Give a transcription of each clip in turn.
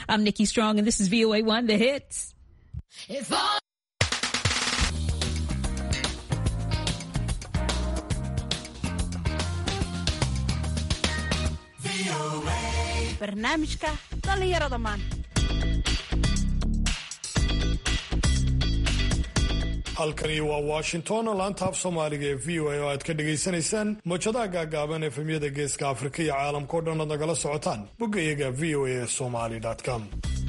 I'm Nikki Strong, and this is VOA One, the hits. barnaamijka dhallinyarada maanta halkani waa washington laanta af soomaaliga ee v o a oo aad ka dhagaysanaysaan mawjadaha gaagaaban efemyada geeska afrika iyo caalamkao dhan ood nagala socotaan bogga iyaga v o a somali com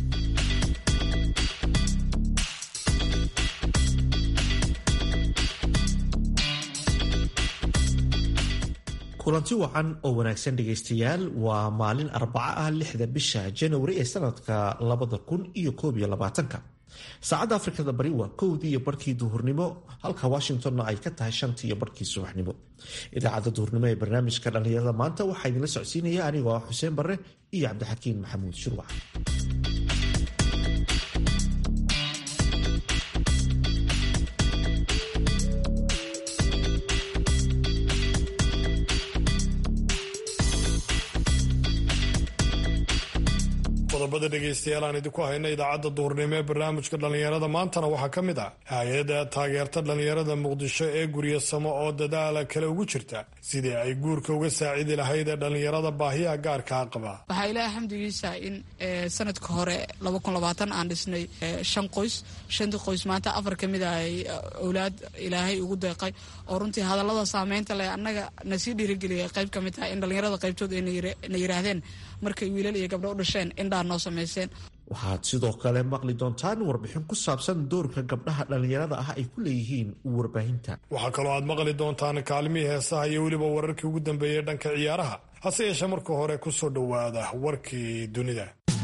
kulanti wacan oo wanaagsan dhegaystayaal waa maalin arbaco ah lixda bisha janawari ee sanadka labada kun iyo koob iyo labaatanka saacadda afrikada bari waa kowdii iyo barkii duhurnimo halka washingtonna ay ka tahay shantii iyo barkii subaxnimo idaacadda duhurnimo ee barnaamijka dhallinyarada maanta waxaa idinla socodsiinaya anigoo ah xuseen barre iyo cabdixakiin maxamuud shurwac qodobada dhegaystayaal aan idinku hayna idaacadda duhurnimo ee barnaamijka dhallinyarada maantana waxaa ka mid ah hay-adda taageerta dhallinyarada muqdisho ee guryasamo oo dadaala kale ugu jirta sidii ay guurka uga saacidi lahayd ee dhallinyarada baahiyaha gaarkaa qaba waxaa ilaahay xamdigiisa in sanadka hore aan dhisnay shan qoys shantii qoys maanta afar ka mid ah ay owlaad ilaahay ugu deeqay oo runtii hadallada saameynta leh annaga nasii dhiirigeliyay qayb ka mid tahay in dhallinyarada qaybtood ay na yiraahdeen markay wiilal iyo gabdho u dhasheen indhaa noo samayseen waxaad sidoo kale maqli doontaan warbixin ku saabsan doorka gabdhaha dhallinyarada ah ay ku leeyihiin warbaahinta waxaa kaloo aad maqli doontaan kaalmihii heesaha iyo weliba wararkii ugu dambeeyey dhanka ciyaaraha hase yeeshee marka hore ku soo dhowaada warkii dunida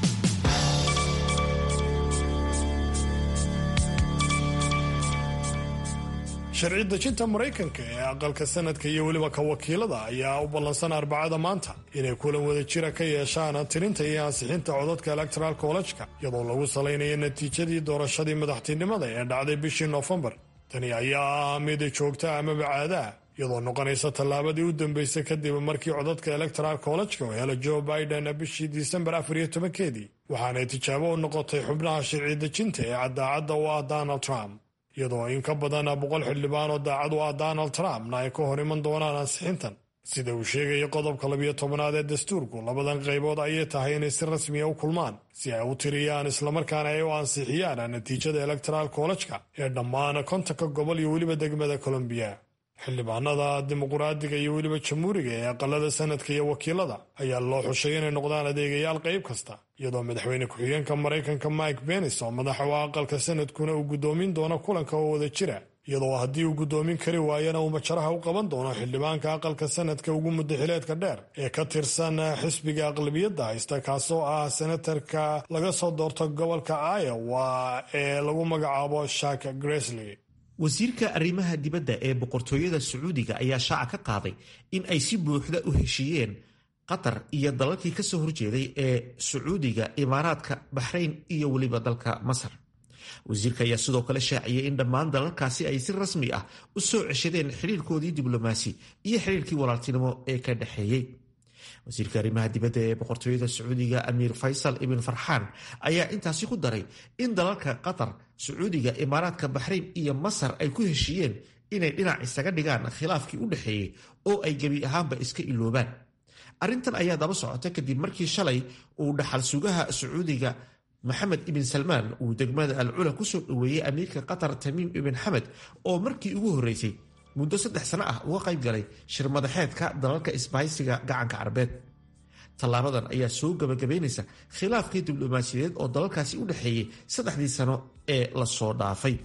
sharci dejinta maraykanka ee aqalka sanadka iyo weliba ka wakiilada ayaa u ballansan arbacada maanta inay kulan wada jira ka yeeshaan tirinta iyo ansixinta codadka electoral collejka iyadoo lagu salaynayo natiijadii doorashadii madaxtinimada ee dhacday bishii noofembar tani ayaa ah mid joogta amaba caadaa iyadoo noqonaysa tallaabadii u dambeysay kadib markii codadka electoral collejka oo hela joe biden bishii disembar afar iyo tobankeedii waxaanay tijaabo u noqotay xubnaha sharci dejinta ee caddaacadda u ah donald trump iyadoo in ka badan boqol xildhibaan oo daacad u ah donald trumpna ay ka hor iman doonaan ansixintan sida uu sheegaya qodobka labiyo tobanaad ee dastuurku labadan qaybood ayay tahay inay si rasmiya u kulmaan si ay u tiriyaan islamarkaana ay u ansixiyaan natiijada electoral collejka ee dhammaan kontonka gobol iyo weliba degmada colombiya xildhibaanada dimuquraadiga iyo weliba jamhuuriga ee aqalada sanadka iyo wakiilada ayaa loo xushay inay noqdaan adeegayaal qayb kasta iyadoo madaxweyne ku-xigeenka maraykanka mike benis oo madaxa u aqalka sanadkuna uu guddoomin doono kulanka oo wada jira iyadoo haddii uu guddoomin kari waayana uu majaraha u qaban doono xildhibaanka aqalka sanadka ugu muddaxileedka dheer ee ka tirsan xisbiga aqlabiyadda haysta kaasoo ah senatarka laga soo doorto gobolka iowa ee lagu magacaabo shak gresley wasiirka arrimaha dibadda ee boqortooyada sacuudiga ayaa shaaca ka qaaday in ay si buuxda u heshiiyeen qatar iyo dalalkii ka soo horjeeday ee sacuudiga imaaraadka baxrayn iyo weliba dalka masar wasiirka ayaa sidoo kale shaaciyey in dhammaan dalalkaasi ay si rasmi ah u soo ceshadeen xiriirkoodii diblomaasi iyo xiriirkii walaaltinimo ee ka dhexeeyey wasiirka arrimaha dibadda ee boqortooyada sacuudiga amiir faysal ibn farxaan ayaa intaasi ku daray in dalalka qatar sacuudiga imaaraadka baxrayn iyo masar ay ku heshiiyeen inay dhinac isaga dhigaan khilaafkii u dhexeeyey oo ay gebi ahaanba iska iloobaan arrintan ayaa daba socota kadib markii shalay uu dhaxal sugaha sacuudiga maxamed ibn salmaan uu degmada alcula kusoo dhoweeyey amiirka qatar tamiim ibn xamed oo markii ugu horreysay muddo saddex sano ah uga qayb galay shir madaxeedka dalalka isbahaysiga gacanka carabeed tallaabadan ayaa soo gabagabaynaysa khilaafkii diblomaasiyadeed oo dalalkaasi u dhexeeyey saddexdii sano ee lasoo dhaafay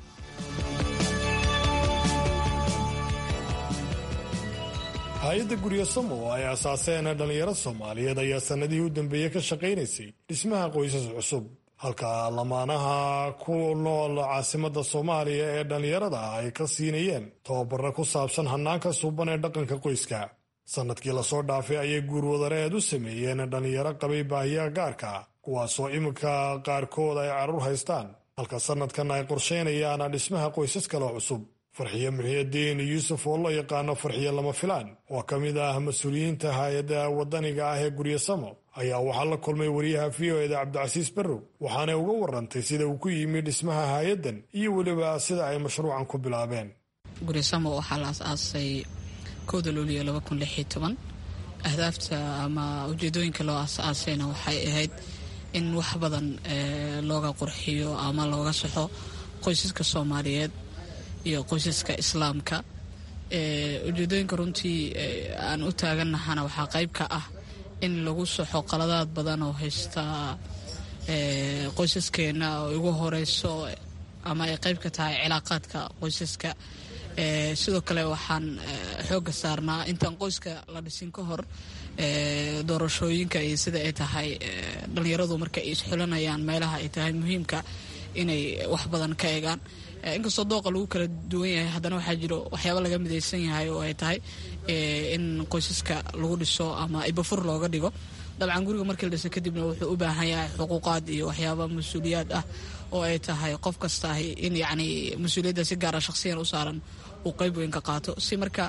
hay-adda guryasamo oo ay asaaseen dhallinyaro soomaaliyeed ayaa sannadihii u dambeeyey ka shaqaynaysay dhismaha qoysas cusub halka lamaanaha ku nool caasimadda soomaaliya ee dhallinyarada ah ay ka siinayeen tababaro ku saabsan hannaanka suuban ee dhaqanka qoyska sannadkii lasoo dhaafay ayay guurwadareed u sameeyeen dhallinyaro qabay baahiyaha gaarka kuwaasoo iminka qaarkood ay carruur haystaan halka sannadkan ay qorshaynayaan dhismaha qoysas kale cusub farxiye muxiidiin yuusuf oo loo yaqaano farxiye lama filaan oo ka mid ah mas-uuliyiinta hay-adda wadaniga ah ee guryasamo ayaa waxaa la kulmay wariyaha v o eda cabdicasiis barrow waxaanay uga warantay sida uu ku yimi dhismaha hay-addan iyo weliba sida ay mashruucan ku bilaabeen gurisamo waxaa la as-aasay kowda luuliyo laba kun lix iyo toban ahdaafta ama ujeedooyinka loo as-aasayna waxay ahayd in wax badan looga qurxiyo ama looga saxo qoysaska soomaaliyeed iyo qoysaska islaamka ujeedooyinka runtii aan u taagannahana waxaa qayb ka ah in lagu saxo qaladaad badan oo haysta qoysaskeena oo ugu horeyso ama ay qayb ka tahay cilaaqaadka qoysaska sidoo kale waxaan xooga saarnaa intaan qoyska la dhisin ka hor doorashooyinka iyo sida ay tahay dhallinyaradu marka ay isxulanayaan meelaha ay tahay muhiimka inay wax badan ka eegaan inkastoo dooqa lagu kala duwan yahay haddana waxaa jiro waxyaaba laga midaysan yahay oo ay tahay in qoysaska lagu dhiso ama ibafur looga dhigo dabcan guriga markii la dhisa kadibna wuxuu u baahan yahay xuquuqaad iyo waxyaaba mas-uuliyaad ah oo ay tahay qof kastaahi in yacni mas-uuliyadda si gaara shakhsiyan u saaran uu qayb weyn ka qaato si marka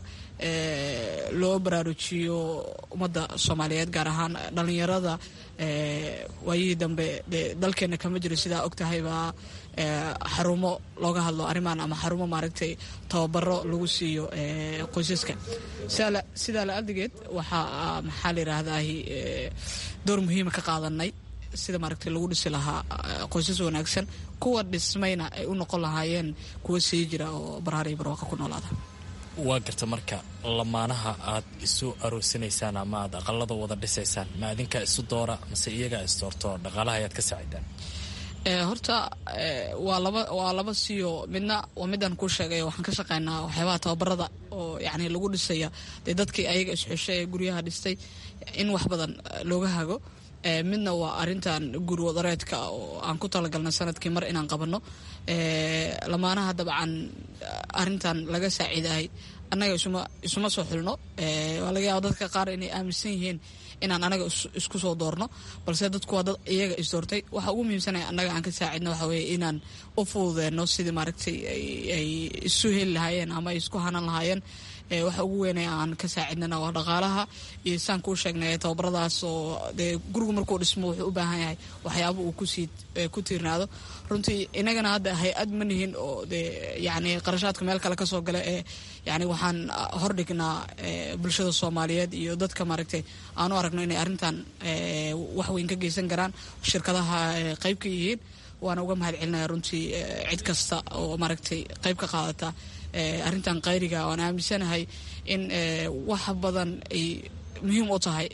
loo baraarujiyo ummadda soomaaliyeed gaar ahaan dhallinyarada waayihii dambe dee dalkeenna kama jiro sidaa og tahaybaa xarumo looga hadlo arrimaan ama xarumo maaragtay tababaro lagu siiyo qoysaska sidaa la adigeed waxaa maxaa la yidhaahdahi door muhiima ka qaadanay sida maaragtay lagu dhisi lahaa qoysas wanaagsan kuwa dhismayna ay u noqon lahaayeen kuwa sii jira oo barhaariyo barwaaqa ku noolaada waa garta marka lamaanaha aad isu aroosinaysaan ama aad aqalada wada dhisaysaan ma adinkaa isu doora mase iyagaa isdoorto dhaqaalaha ayaad ka saacidaan horta waa laba waa laba siyo midna waa midaan kuu sheegay waxaan ka shaqeynaa waxyaabaha tababarada oo yani lagu dhisaya dee dadkii ayaga isxeshay ee guryaha dhistay in wax badan looga hago midna waa arintan guri wadareedka oo aan ku talagalnay sanadkii mar inaan qabanno lamaanaha dabcan arintan laga saaciidahay annaga isuma soo xulno waa laga yaaba dadka qaar inay aaminsan yihiin inaan anaga isku soo doorno balse dadku waa dad iyaga isdoortay waxa ugu muhiimsanaya annaga aan ka saacidno waxa weye inaan u fududeenno sidii maaragtay ay isu heli lahaayeen ama ay isku hanan lahaayeen waxa ugu weynay aan ka saacidnana waa dhaqaalaha iyo saan kuu sheegnay tababaradaas oo dee gurigu markuu dhismo wuxuu u baahan yahay waxyaaba uu kusii ku tiirnaado runtii inagana hadda hay-ad ma nihin oo dee yacni qarashaadka meel kale kasoo gala ee yacni waxaan hordhignaa bulshada soomaaliyeed iyo dadka maaragtay aan u aragno inay arrintan wax weyn ka geysan karaan shirkadaha qayb ka yihiin waana uga mahad celinaya runtii cid kasta oo maaragtay qayb ka qaadata arrintan qayriga waan aaminsanahay in wax badan ay muhiim u tahay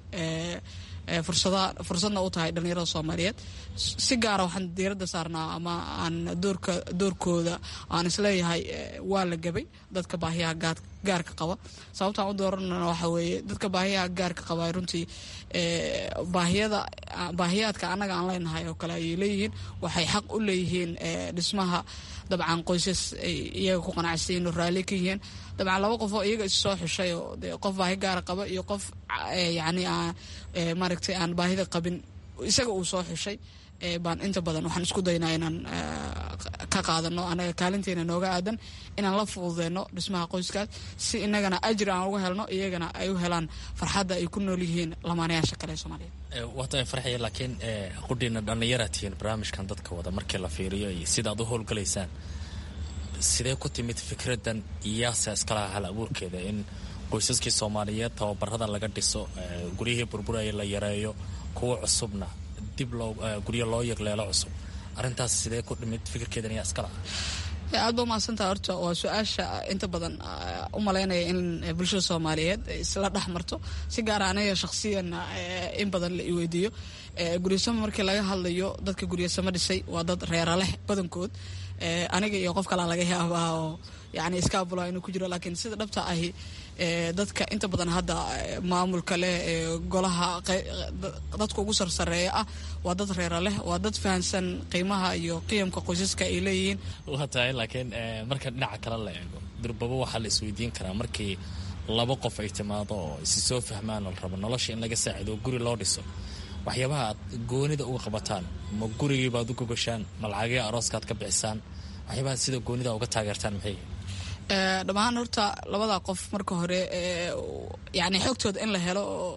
fursadna u tahay dhallinyarada soomaaliyeed si gaara waxaan diiradda saarnaa ama aan doorka doorkooda aan isleeyahay waa la gabay dadka baahiyaha gaarka qaba sababtaan u dooranana waxa weeye dadka baahiyaha gaarka qaba runtii baahiyada baahiyaadka annaga aan leenahay oo kale ayay leeyihiin waxay xaq u leeyihiin dhismaha dabcan qoysas ay iyaga ku qanacsayiin oo raalli ka yihiin dabcan laba qof oo iyaga is soo xushay oo de qof baahi gaara qaba iyo qof yacni maaragtay aan baahida qabin isaga uu soo xushay baan inta badan waxaan isku daynaa inaan ka qaadano anaga kaalinteena nooga aadan inaan la fududeyno dhismaha qoyskaas si inagana ajir aan uga helno iyagana ay u helaan farxadda ay ku nool yihiin lamaanayaasha kale ee soomaaliyeed waata farxaya laakiin qudhiina dhallinyaraad tihiin barnaamijkan dadka wada markii la fiiriyo iyo sidaad u howlgalaysaan sidee ku timid fikraddan iyaasa iskalaha hal abuurkeeda in qoysaskii soomaaliyeed tababarada laga dhiso guryihii burburaya la yareeyo kuwa cusubna dib loo guryo loo yegleelo cusub arrintaas sidee ku dhimid fikirkeedan iyaa iskala aad ba umahadsantaha horta waa su-aasha inta badan u malaynaya in bulshada soomaaliyeed isla dhex marto si gaara aniga shakhsiyan in badan la iweydiiyo guryasamo markii laga hadlayo dadka guryasamo dhisay waa dad reera leh badankood aniga iyo qof kalaa laga yaabaa oo yani iskaabula inuu ku jiro laakiin sida dhabta ahi dadka inta badan hadda maamulka leh golaha dadka ugu sarsareeya ah waa dad reera leh waa dad fahansan qiimaha iyo qiyamka qoysaska ay leeyihiin waa tahay laakiin marka dhinaca kale la eego durbabo waxaa la isweydiin karaa markii laba qof ay timaado oo isi soo fahmaan la rabo nolosha in laga saacido oo guri loo dhiso waxyaabaha aad goonida uga qabataan ma gurigiibaad u gogashaan ma lacagii arooskaad ka bixisaan waxyaabaha sida goonida uga taageertaan maxay dhammaan horta labada qof marka hore yani xogtooda in la helo oo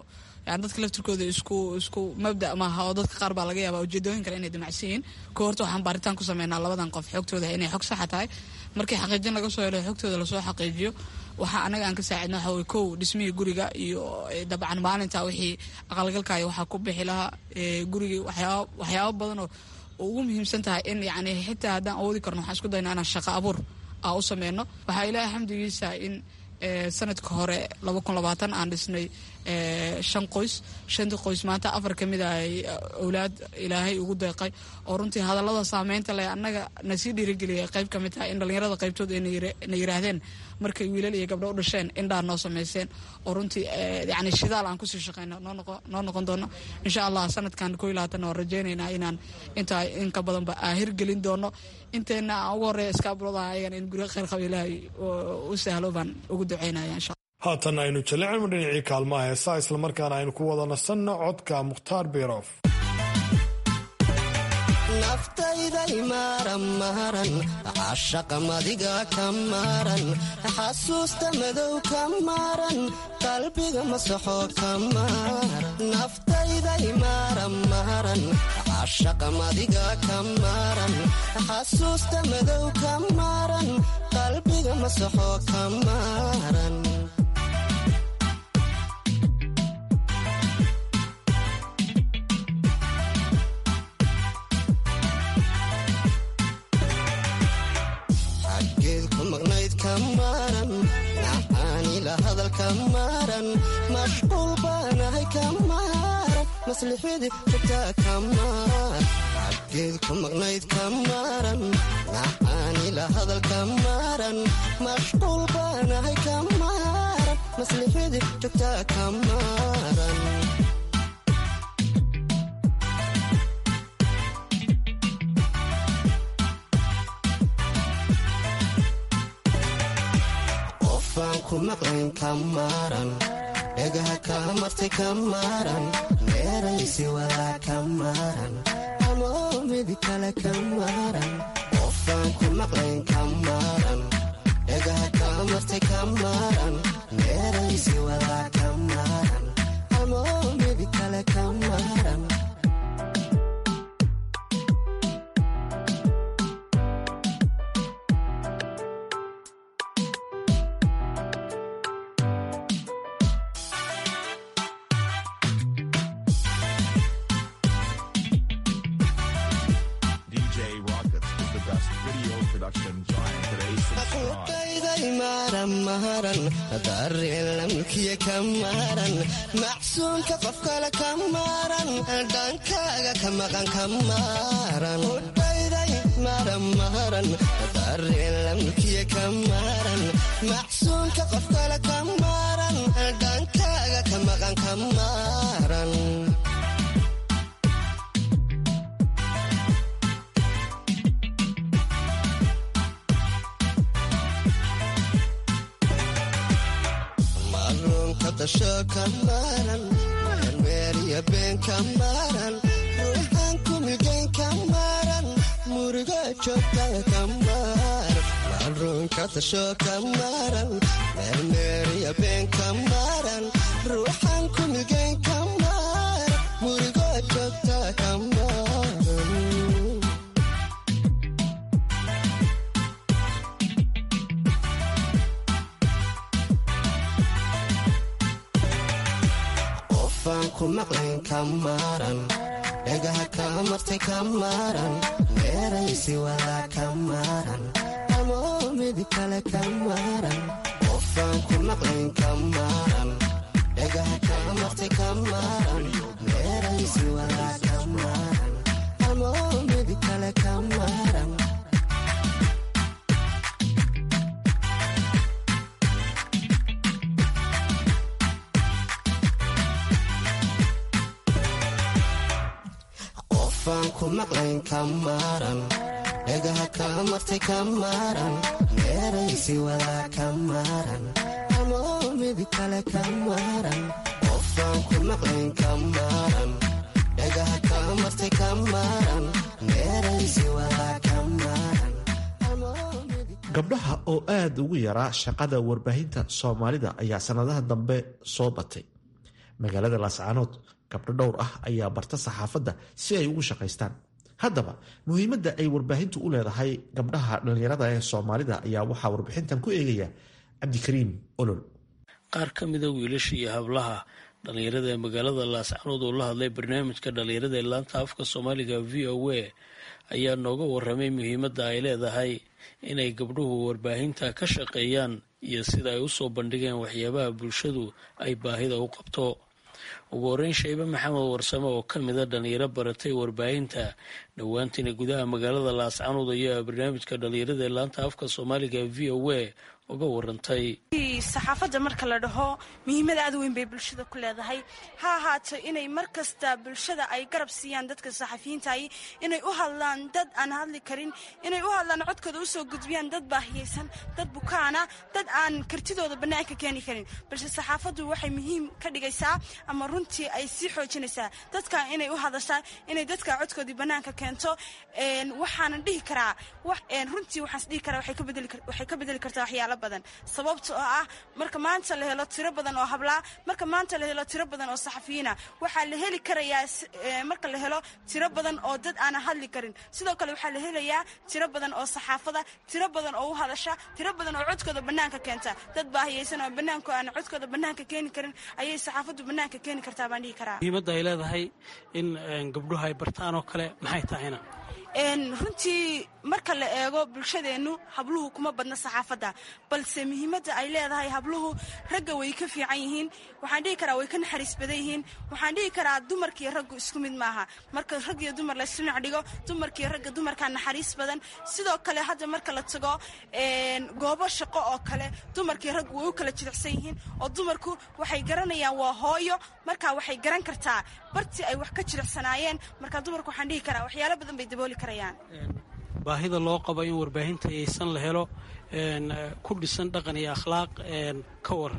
yani dadka laftirkooda isku isku mabda maaha oo dadka qaar baa laga yaaba ujeedooyin kale inay damacsan yihiin ko horta waxaan baaritaan ku sameynaa labadan qof xogtooda inay xog saxa tahay markii xaqiijin laga soo helo xogtooda lasoo xaqiijiyo waxaa anaga aan ka saacidna waxa weye kow dhismihii guriga iyo dabcan maalinta wixii aqalgalkaayo waxaa ku bixi lahaa gurigii waxyaaba waxyaabo badan oo ugu muhiimsan tahay in yani xitaa haddaan awoodi karno waxaan isku daynaa inaan shaqo abuur aa u sameyno waxaa ilaahay xamdigiisa in sanadka hore laba kun labaatan aan dhisnay shan qoys shantii qoys maanta afar ka mid a ay owlaad ilaahay ugu deeqay oo runtii hadallada saameynta leh annaga na sii dhiirigeliya qayb ka mid tahay in dhallinyarada qaybtood ay na yiraahdeen markay wiilal iyo gabdho u dhasheen indhaa noo sameyseen oo runtii yani shidaal aan kusii shaqeyno noo noqon doono insha allah sanadkan koo iyo labaatan waan rajeynaynaa inaan intaa in ka badanba aan hirgelin doono inteena aan ugu horreeya iskaabuladaha ayagan in guryo kheyr qaba ilaahay u sahlo baan ugu duceynaya insha haatan aynu jallicilma dhinacii kaalmaha heesaa islamarkaana aynu ku wada nasanno codka mukhtaar birof naftayday maaran maaran cashaqa madiga ka maaran xasuusta madow ka maaran qalbiga masaxo ka maaran naftayday maaran maaran cashaqa madiga ka maaran xasuusta madow ka maaran qalbiga masaxo ka maaran nacaanila hadalka maaran mashquul baanahay ka maaran maslixadii jogtaa ka maaran xaggeed ku maqnayd ka maaran nacaanila hadalka maaran mashquul baanahay ka maaran maslixadii jogtaa ka maaran ku maqlayn ka maaran dhagaha kaa martay ka maaran meeraysi wadaa ka maaran amoo midi kale ka maaran qofaan ku maqlayn ka maaran dhagaha kaa martay ka maaran meeraysi wadaa ka maaran amoo midi kale ka maaran dareelamkiya ka maaran macsuumka qof kale ka maaran dhankaaga ka maqan ka maaran udhayday maaran maaran dareelamkiya ka maaran macsuumka qof kale ka maaran dhankaaga ka maqan ka maaran meeriya been ka maaran ruuxaan ku milgayn ka maaran muriga joogtaa ka maaran maaruunka tasho ka maaran meermeeriya been ka maaran ruuxaan ku milgayn ka maaran muriga joogtaa ka maaran ku maqlayn ka maaran dhagaha kaa martay ka maaran meeraysi wadaa ka maaran amoo midi kale ka maaran qofaan ku maqlayn ka maaran dhagaha kaa martay ka maaran meeraysi wadaa ka maaran amoo midi kale ka maaran qofaan ku maqlayn ka maaran dhagaha kaa martay ka maaran meeraysi wadaa ka maaran amoo midi kale ka maaran qofaan ku maqlayn ka maaran dhagaha kaa martay ka maaran meeraysi wadaa ka maaran gabdhaha oo aad ugu yaraa shaqada warbaahinta soomaalida ayaa sannadaha dambe soo batay magaalada laascaanood gabdho dhowr ah ayaa barta saxaafadda si ay ugu shaqaystaan haddaba muhiimadda ay warbaahintu u leedahay gabdhaha dhallinyarada ee soomaalida ayaa waxaa warbixintan ku eegaya cabdikariim olol qaar ka mida wiilasha iyo hablaha dhallinyarada ee magaalada laascanood oo la hadlay barnaamijka dhallinyarada ee laanta afka soomaaliga v o a ayaa nooga waramay muhiimadda ay leedahay inay gabdhuhu warbaahinta ka shaqeeyaan iyo sida ay usoo bandhigeen waxyaabaha bulshadu ay baahida u qabto ugu horeyn shaybe maxamed warsame oo ka mida dhallinyaro baratay warbaahinta dhowaantiina gudaha magaalada laascanood ayaa barnaamijka dhallinyarada ee laanta afka soomaaliga v o a uga warantay saxaafadda marka la dhaho muhiimad aad weyn bay bulshada ku leedahay ha ahaato inay mar kasta bulshada ay garab siiyaan dadka saxafiyiintahi inay u hadlaan dad aan hadli karin inay u hadlaan codkooda usoo gudbiyaan dad baahiyeysan dad bukaana dad aan kartidooda bannaanka keeni karin balse saxaafaddu waxay muhiim ka dhigaysaa ama runtii ay sii xoojinaysaa dadka inay u hadashaa inay dadka codkoodii bannaanka keento waxaanan dhihi karaa runtii waxaans dhihi karaa waxay ka bedeli kartaa waxyaala badan sababta oo ah marka maanta la helo tiro badan oo hablaa marka maanta la helo tiro badan oo saxafiyiina waxaa la heli karayaa marka la helo tiro badan oo dad aanan hadli karin sidoo kale waxaa la helayaa tiro badan oo saxaafada tiro badan oo u hadasha tiro badan oo codkooda bannaanka keenta dad baahiyeysan oo bannaanku aan codkooda bannaanka keeni karin ayay saxaafaddu bannaanka keeni kartaa baan dhihi karaa muhiimadda ay leedahay in gabdhuhu ay bartaan oo kale maxay tahayna runtii marka la eego bulshadeennu habluhu kuma badna saxaafadda balse muhiimadda ay leedahay habluhu ragga way ka fiican yihiin waxaan dhihi karaa way ka naxariis badan yihiin waxaan dhihi karaa dumarkiiyo raggu isku mid maaha marka rag iyo dumar la isdhinac dhigo dumarkiiyo ragga dumarkaa naxariis badan sidoo kale hadda marka la tago goobo shaqo oo kale dumarkiiyo raggu way u kala jilicsan yihiin oo dumarku waxay garanayaan waa hooyo markaa waxay garan kartaa bartii ay wax ka jilicsanaayeen markaa dumarku waxaan dhihi karaa waxyaalo badan bay dabooli karayaan baahida loo qabo in warbaahinta yaysan la helo ku dhisan dhaqan iyo akhlaaq ka war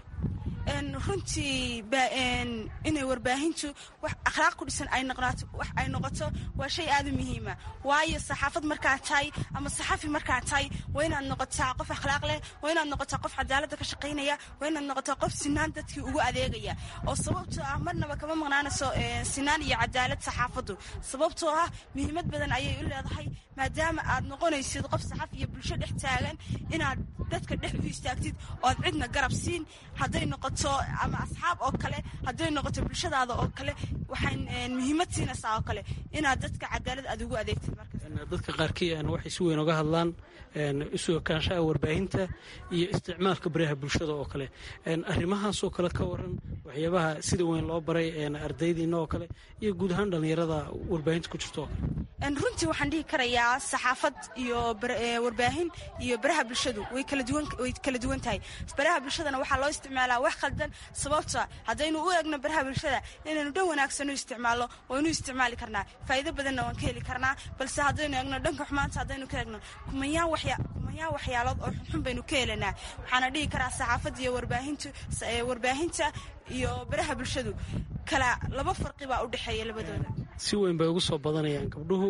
runtii inay warbaahintu wax akhlaaq ku dhisan wax ay noqoto waa shay aad u muhiima waayo saxaafad markaa tahay ama saxafi markaa tahay waa inaad noqotaa qof akhlaaq leh waa inaad noqotaa qof cadaaladda ka shaqaynaya waa inaad noqotaa qof sinaan dadkii ugu adeegaya oo sababtoo ah marnaba kama maqnaanayso sinaan iyo cadaalad saxaafaddu sababtoo ah muhiimad badan ayay u leedahay maadaama aad noqonaysid qof saxafi iyo bulsho dhex taagan inaad dadka dhex u istaagtid oo aad cidna garab siin hadday noqoto ama asxaab oo kale hadday noqoto bulshadaada oo kale waxay muhiimad siinaysaa oo kale inaad dadka cadaalad aad ugu adeegtid dadka qaarkii waxay si weyn oga hadlaan isu ekaanshaha warbaahinta iyo isticmaalka baraha bulshada oo kale arrimahaasoo kale ka waran waxyaabaha sida weyn loo baray ardaydiina oo kale iyo guud ahaan dhallinyarada warbaahinta ku jirto oo kale runtii waxaan dhihi karayaa saxaafad iyo warbaahin iyo baraha bulshadu way kala duwan tahay baraha bulshadana waxaa loo isticmaalaa wax khaldan sababta haddaynu u eegno baraha bulshada inaynu dhan wanaagsan u isticmaalno waynu isticmaali karnaa faa'iido badanna waan ka heli karnaa balse haddaynu eegno dhanka xumaanta haddaynu ka eegno kumayaan waxyaalood oo xunxun baynu ka helanaa waxaana dhihi karaa saxaafadda iyo warbaahintu warbaahinta iyo baraha bulshadu kala laba farqi baa u dhexeeya labadooda si weyn bay ugu soo badanayaan gabdhuhu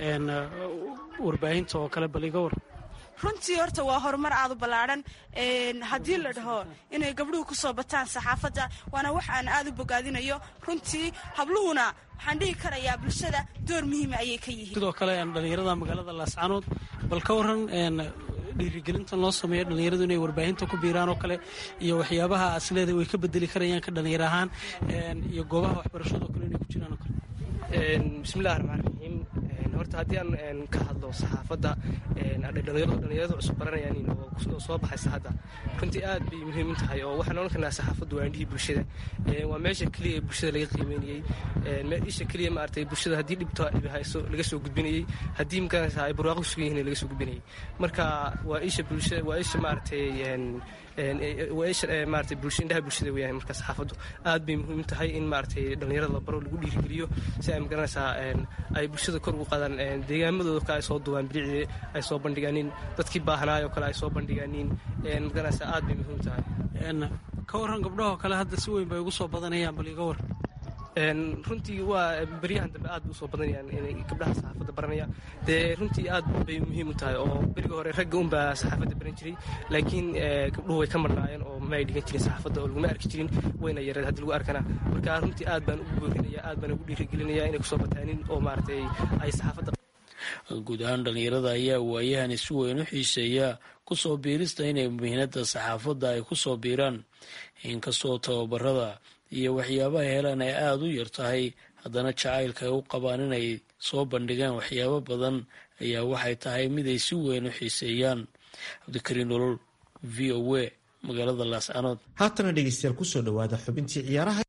warbaahinta oo kale bal iga war runtii horta waa horumar aad u ballaadhan haddii la dhaho inay gabdhuhu ku soo bataan saxaafadda waana wax aan aad u bogaadinayo runtii habluhuna waxaan dhihi karayaa bulshada door muhiima ayay ka yihiin sidoo kale dhallinyarada magaalada laascanood bal ka waran dhiirigelinta loo sameeyo dhallinyaradu inay warbaahinta ku biiraan oo kale iyo waxyaabaha asleeda way ka bedeli karayaan ka dhallinyar ahaan iyo goobaha waxbarashada oo kale inay ku jiraan oo kale bismillahi raxmaan raxiim horta haddii aan ka hadlo saxaafadda dhalinyaradu cusub baranayaan oo soo baxaysa hadda runtii aad bay muhiim u tahay oo waxaan ohan karnaa saxaafaddu waa indhihii bulshada waa meesha keliya ee bulshada laga qiimeynayey isha keliya maaragtay bulshada haddii dhibto hayso laga soo gudbinayey haddii makanaysa ay barwaaqo sugan yihiin laga soo gudbinayey marka waa isha bulshada waa isha maaragtay maarata bulsha indhaha bulshada weeyaan marka saxaafaddu aad bay muhiim tahay in maaragtay dhallinyarada la baro lagu dhiirigeliyo si ay magaranaysaa ay bulshada kor ugu qaadaan deegaamadooda kale ay soo duwaan bilicdii ay soo bandhigaanin dadkii baahnaay oo kale ay soo bandhigaanin magaranaysaa aad bay muhiim tahay ka warran gabdhahoo kale hadda si weyn bay ugu soo badanayaan bal iga war runtii waa beryahan dambe aad usoo badanayaan inay gabdhaha saxaafadda baranaya dee runtii aad bay muhiim u tahay oo berigi hore ragga unbaa saxaafadda baran jiray laakiin gabdhuhu way ka marnaayeen oo may dhigan jirin saxaafadda oo laguma arki jirin wayna yareed haddii lagu arkana marka runtii aad baan ugu boorinaya aad baan ugu dhiirigelinaya inay kusoo bataanin oo maaragtay ay saxaafadda guud ahaan dhallinyarada ayaa waayahan si weyn u xiiseeya kusoo biirista inay mihnada saxaafadda ay kusoo biiraan inkastoo tababarada iyo waxyaabaha helaan ay aada u yar tahay haddana jacaylka ay u qabaan inay soo bandhigaan waxyaabo badan ayaa waxay tahay mid ay si weyn u xiiseeyaan cabdikariin nolol v o a magaalada laascanood haatana dhegeystayaal kusoo dhawaada xubintii ciyaaraha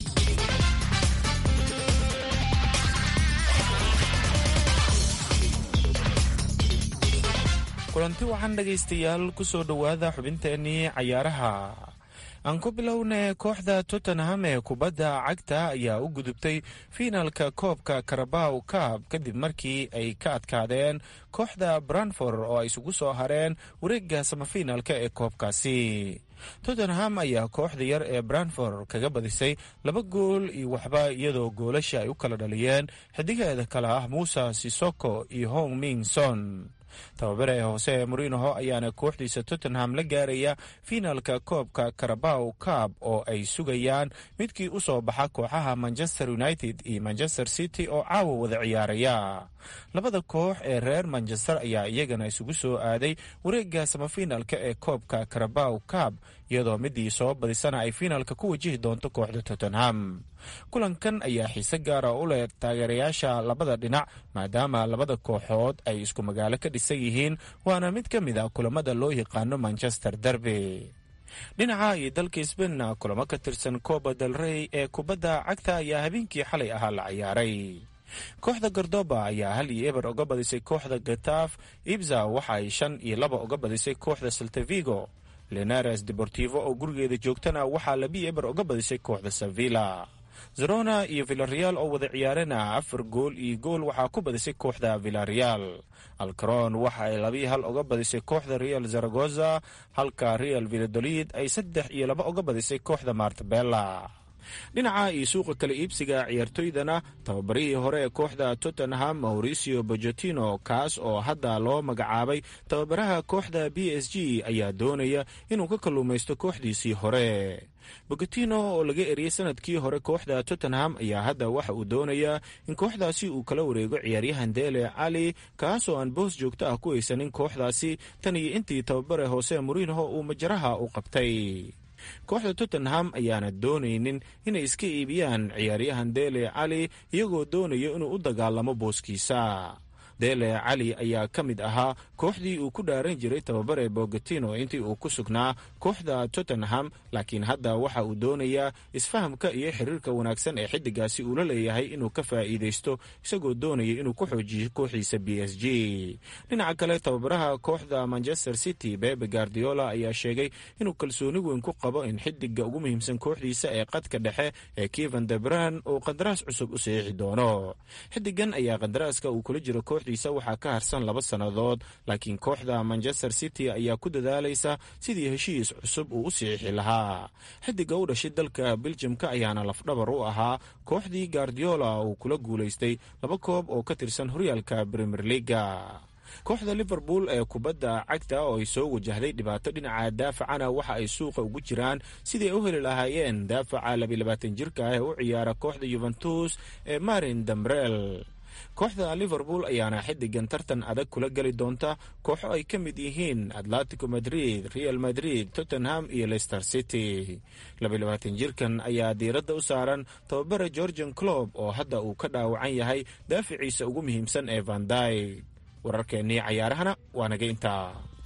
kulanti waxaan dhegaystayaal kusoo dhowaada xubinteenii cayaaraha aan ku bilowna kooxda tottenham ee kubadda cagta ayaa u gudubtay fiinalka koobka karabaw kaab kadib markii ay ka adkaadeen kooxda branfor oo ay isugu soo hareen wareegga samafiinalka ee koobkaasi tottenham ayaa kooxda yar ee branfor kaga badisay laba gool iyo waxba iyadoo goolasha ay u kala dhaliyeen xidigeeda kale ah muuse sisoko iyo hong ming son tababare hoose morinoho ayaana kooxdiisa tottenham la gaaraya fiinalka koobka karabaw cab oo ay sugayaan midkii u soo baxa kooxaha manchester united iyo manchester city oo caawa wada ciyaaraya labada koox ee reer manchester ayaa iyagana isugu soo aaday wareegga samafiinalka ee koobka karabaw cab iyadoo midii soo badisana ay fiinalka ku wajihi doonto kooxda tottenham kulankan ayaa xiise gaara u leh taageerayaasha labada dhinac maadaama labada kooxood ay isku magaalo ka dhisan yihiin waana mid ka mid a kulamada loo yaqaano manchester derby dhinaca iyo dalka sbainna kulamo ka tirsan coba del rey ee kubadda cagta ayaa habeenkii xalay ahaa la ciyaaray kooxda gordoba ayaa hal iyo eber uga badisay kooxda gataaf ibza waxa ay shan iyo laba uga badisay kooxda saltavigo lenares deportivo oo gurigeeda joogtana waxaa labi eber uga badisay kooxda sevilla zerona iyo villareal oo wada ciyaarena afar gool iyo gool waxaa ku badisay kooxda villareal alcaron waxa ay labii hal uga badisay kooxda real zaragoza halka real villadolid ay saddex iyo laba uga badisay kooxda martabella dhinaca iyo suuqa kala iibsiga ciyaartoydana tababarihii hore ee kooxda tottenham mauricio bojotino kaas oo hadda loo magacaabay tababaraha kooxda b s g ayaa doonaya inuu ka kalluumaysto kooxdiisii hore bogotino oo laga eriyey sanadkii hore kooxda tottenham ayaa hadda waxa uu doonayaa in kooxdaasi uu kala wareego ciyaaryahan dele cali kaasoo aan boos joogto ah ku haysanin kooxdaasi tan iyo intii tababare hoose moriinho uu majaraha u qabtay kooxda tottenham ayaana doonaynin inay iska iibiyaan ciyaaryahan dele cali iyagoo doonaya inuu u dagaalamo booskiisa dele cali ayaa ka mid ahaa kooxdii uu ku dhaaran jiray tababare bogotino intii uu ku sugnaa kooxda tottenham laakiin hadda waxa uu doonayaa isfahamka iyo xiriirka wanaagsan ee xidigaasi uu la leeyahay inuu ka faa'iidaysto isagoo doonaya inuu ku xoojiyo kooxiisa b s g dhinaca kale tababaraha kooxda manchester city bebe guardiola ayaa sheegay inuu kalsooni weyn ku qabo in xidiga ugu muhiimsan kooxdiisa ee qadka dhexe ee kevan debran uu qandaraas cusub u saxiixi doono xidigan ayaa qandaraaska uu kula jiro kooxdiisa waxaa ka harsan laba sannadood laakiin kooxda manchester city ayaa ku dadaalaysa sidii heshiis cusub uu u saxiixi lahaa xidiga u dhashay dalka beljimka ayaana lafdhabar u ahaa kooxdii guardiola uu kula guulaystay laba koob oo ka tirsan horyaalka premier leaga kooxda liverpool ee kubadda cagta oo ay soo wajahday dhibaato dhinaca daafacana waxa ay suuqa ugu jiraan sidii ay u heli lahaayeen daafaca labilabaatan jirka ah ee u ciyaara kooxda yuventus ee marin dambrel kooxda liverpool ayaana xidigan tartan adag kula geli doonta kooxo ay ka mid yihiin atletico madrid real madrid tottenham iyo leicester city labayabaatan jirkan ayaa diiradda u saaran tababare georgian clob oo hadda uu ka dhaawacan yahay daaficiisa ugu muhiimsan ee vanday wararkeennii cayaarahana waa naga intaa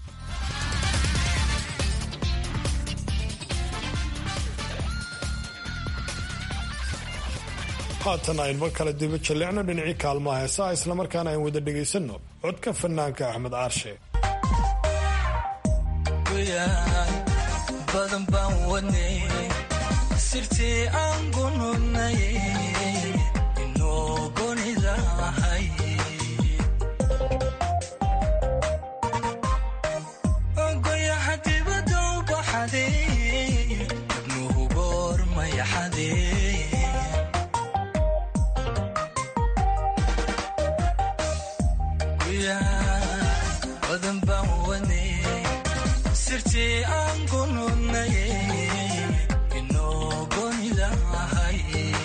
haatan aynba kala diba jallicno dhinacii kaalmaha heesaha islamarkaana ayn wada dhegaysanno codka fanaanka axmed caarshe badan baan wadnay sirtii aan gunudnay inoo gonidahay goyaha dibada u baxaday nuhu goormayaxadee badan baan wadnay sirtii aan ku nudnay inoo goonida ahay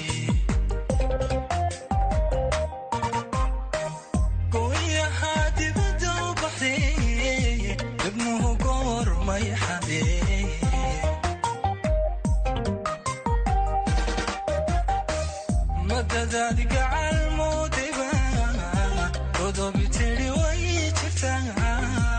gooyahaa dibadda u baxday dibnuhu goor may xadee madadaad gacal moodeba godobi tidhi way jirtaa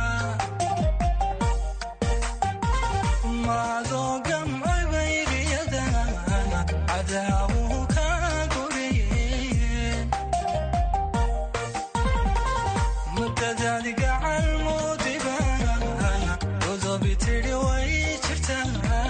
maadoo gamcay bayriyada cadaawuhu ka guriyeen madadaad gacal moodeba godobi tidhi way jirtaa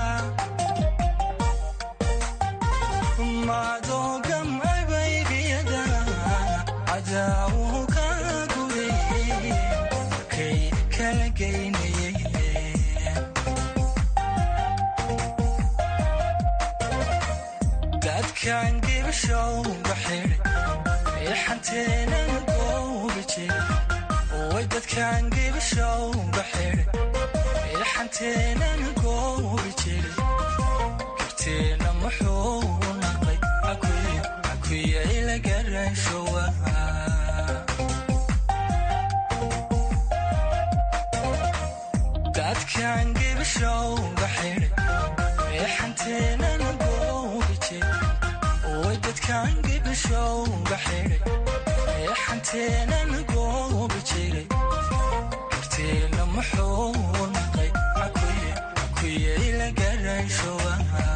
maadoo gamcay bayriyada cadaawuhu ka guriyeen markay kala geynayeen dadkan gibashowga xidhi ee xanteenan goobi jiri way dadkan gibashowga xidhi ee xanteenan goobi jiri karteena muxuu naqay akuya ila garashowa dadkan gibashowga xidhi ee xanteenan goobi jiri way dadkan gibashowga xidhi ee xanteenan goobi jiray karteena muxuu naqay akuya ila garashowa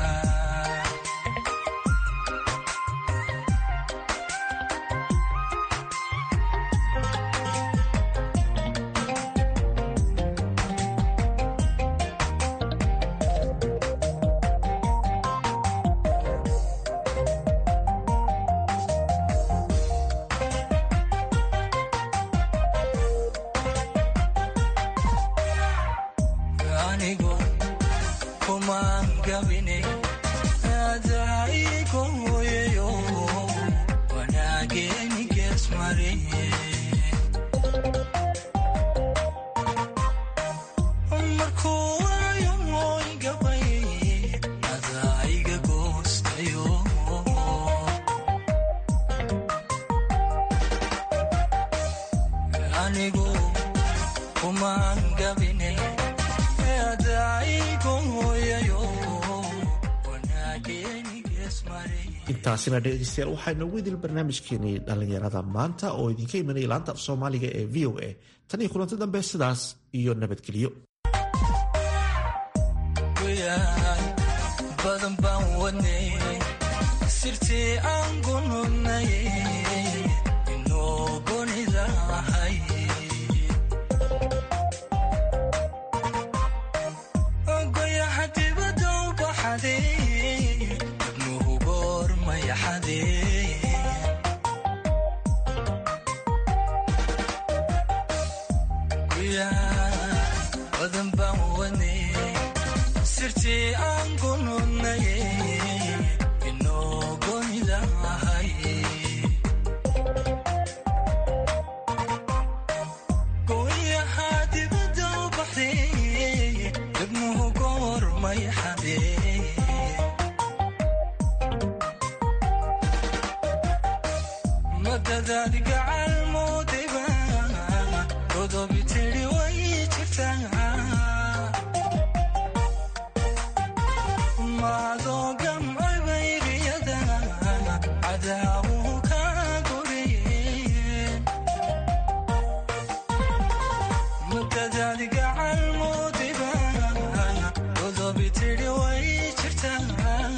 anigu kumaan gabine adaigo hooyayo wanaageeni geesmariye markuu waayo mooy gabay adaiga goostayo anigu kumaan gabine adaigo hooyayo wanaageeni geesmariye intaasina dhegeystayaal waxaa inoogu idil barnaamijkeenii dhallinyarada maanta oo idinka imanaya laanta af soomaaliga ee v o a tan iyo kulanti dambe sidaas iyo nabadgelyo goyaal badan baan wadnay sirtii aan ku nudnay inoo goonida ahay goyaha dibadda u baxaday dibnuhu goor may xadee badan baan wadnay sirtii aan ku nudnay inoo goonida ahay gooyahaa dibadda u baxday dibnuhu goor may xadee madadaad gacal moodeba godobi tidhi way jirtaa maadoo gamcay bayriyada cadaawuhu ka guriyeen madadaad gacal moodeba godobi tidhi way jirtaa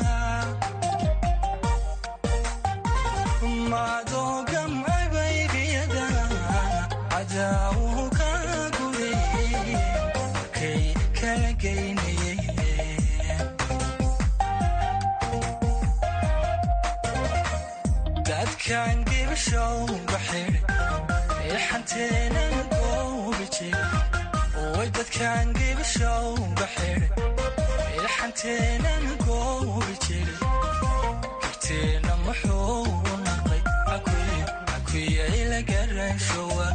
maadoo gamcay bayriyada cadaawuhu ka guriyeen markay kala geynayeen dadkan gibashowga xidhi ee xanteenan goobi jiri way dadkan gibashowga xidhi ee xanteenan goobi jiri karteena muxuu naqay akuya ila garashowa